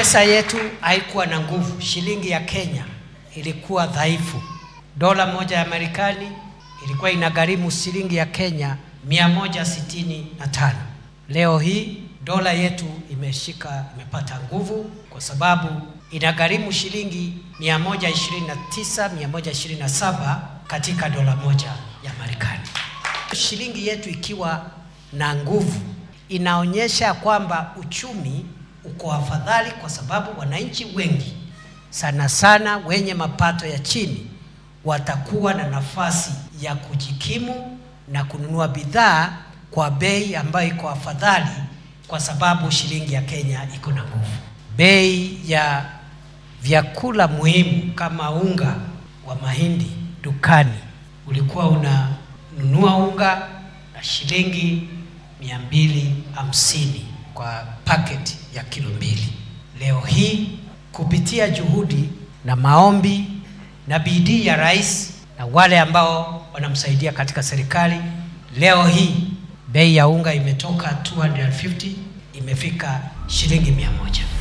Pesa yetu haikuwa na nguvu. Shilingi ya Kenya ilikuwa dhaifu. Dola moja ya Marekani ilikuwa inagharimu shilingi ya Kenya 165. Leo hii dola yetu imeshika imepata nguvu kwa sababu inagharimu shilingi 129 127 katika dola moja ya Marekani. Shilingi yetu ikiwa na nguvu inaonyesha kwamba uchumi uko afadhali, kwa sababu wananchi wengi sana sana wenye mapato ya chini watakuwa na nafasi ya kujikimu na kununua bidhaa kwa bei ambayo iko afadhali, kwa sababu shilingi ya Kenya iko na nguvu. Bei ya vyakula muhimu kama unga wa mahindi dukani ulikuwa unanunua unga na shilingi mia mbili hamsini kwa paketi ya kilo mbili. Leo hii kupitia juhudi na maombi na bidii ya rais na wale ambao wanamsaidia katika serikali, leo hii bei ya unga imetoka 250 imefika shilingi mia moja.